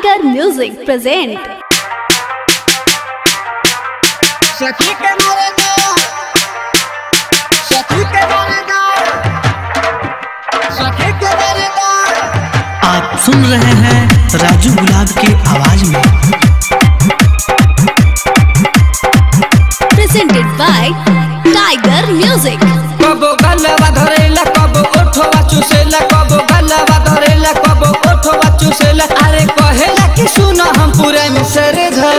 tiger music present सखी के मरेगा सखी के मरेगा सखी के मरेगा आप सुन रहे हैं राजू गुलाब की आवाज में प्रेजेंटेड बाय टाइगर म्यूजिक कबो गलवा धरेला कबो ओठवा चुसेला कबो गलवा धरेला कबो ओठवा चुसेला अरे कहेला कि सुनो हम पूरा मिसर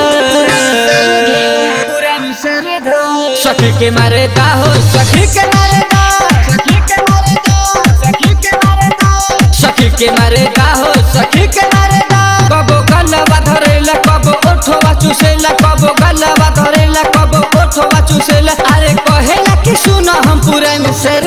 पूरा मिसर धो सखी के मारे दा हो सखी के मारे दा सखी के मरेगा सखी के मरेगा सखी के मारे दा हो सखी के मारे दा कबो गलवा धरेला कबो ओठवा चुसेला कबो गलवा धरेला कबो ओठवा चुसेला अरे कहेला कि सुनो हम पूरा मिसर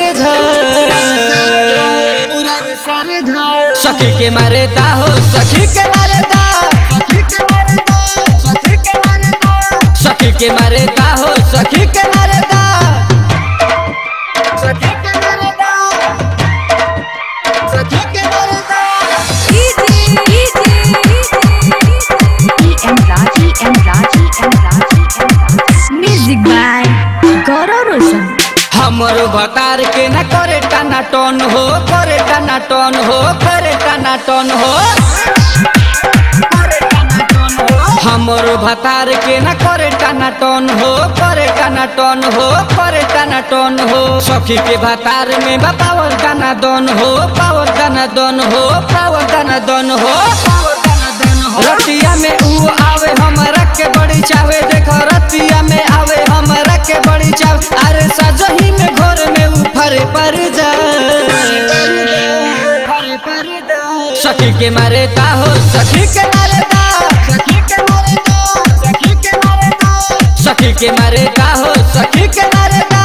पूरा मिसर धो सखी के मारे दा हो सखी के मारे दा सखी के मरेगा सखी के मरेगा सखी के मारे दा हो सखी के मारे दा सखी के मरेगा सखी के मरेगा म्यूजिक बाय गौरव रोशन हमरो भतार के न करे टाना टन हो करे टाना टन हो करे टाना टन हो हमरो भतार के न करे टाना टन हो करे टाना टन हो करे टाना टन हो सखी के भतार में बा पावर गाना दन हो पावर गाना दन हो पावर गाना दन हो रतिया में ऊ आवे हमरा के बड़ी चावे देखो रतिया में आवे हमरा के बड़ी चावे अरे सजही में घर में ऊ फरे पर जा फरे पर दो सखी के मारे दा हो सखी के मारे दा सखी के मरेगा सखी के मरेगा सखी के मारे दा हो सखी के मारे the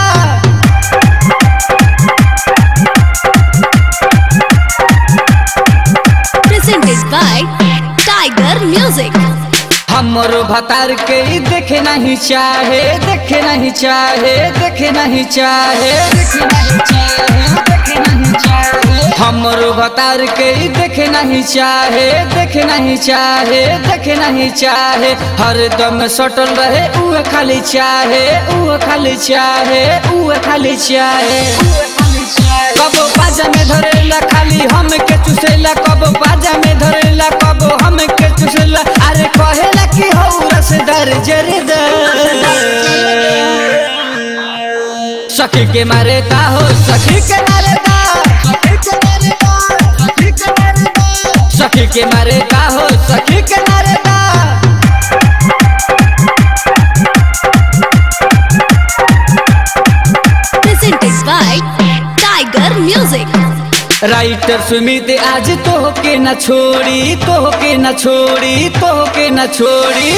presented by tiger music हमरो भतार के ई देखे नहीं चाहे देखे नहीं चाहे देखे नहीं चाहे देखे नहीं चाहे देखे नहीं चाहे हमरो भतार के ई देखे नहीं चाहे देखे नहीं चाहे देखे नहीं चाहे हरदम सटल रहे ऊ खाली चाहे ऊ खाली चाहे ऊ खाली चाहे कबो बाजा में धरेला खाली हम के चुसेला कबो बाजा में धरेला कबो हम के चुसेला अरे कहेला कि हौ रसदार जरदार सखी के मारे दा हो सखी के मारे दा सखी के मरेगा सखी के मरेगा सखी के मारे दा हो सखी के मारे the presented by tiger music writer Sumit आज तो के न छोड़ी तो के न छोड़ी तो के न छोड़ी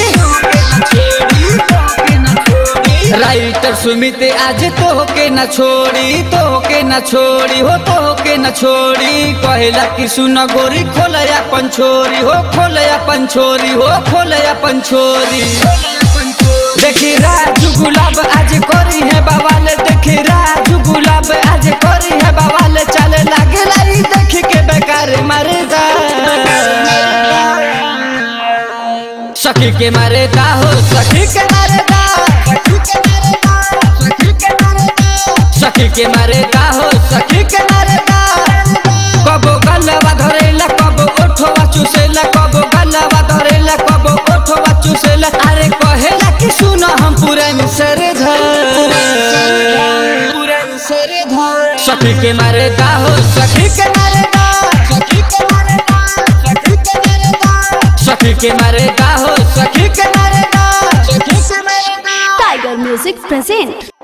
राइटर सुमित आज तो के न छोड़ी तो के न छोड़ी हो तो के न छोड़ी कहला कि सुन गोरी खोलया पंछोरी हो खोलया पंछोरी हो खोलया पंछोरी देखी राजू गुलाब आज करी है बवाल देखी राजू गुलाब आज करी है बवाल चले लागे लाई देख के बेकार मारे दा सखी के मारे दा हो सखी के मारे दा सखी के मरेगा सखी के मरेगा सखी के मारे दा हो सखी के मारे दा कबो गलवा धरेला कबो ओठवा चुसेला कबो गलवा धरेला कबो ओठवा चुसेला अरे कहेला कि सुनो हम पूरा मिसर पूरा सर धर सखी के मारे दा हो सखी के मारे दा सखी के मरेगा सखी के मरेगा सखी के मारे दा हो सखी के मारे दा सखी के मरेगा टाइगर म्यूजिक प्रेजेंट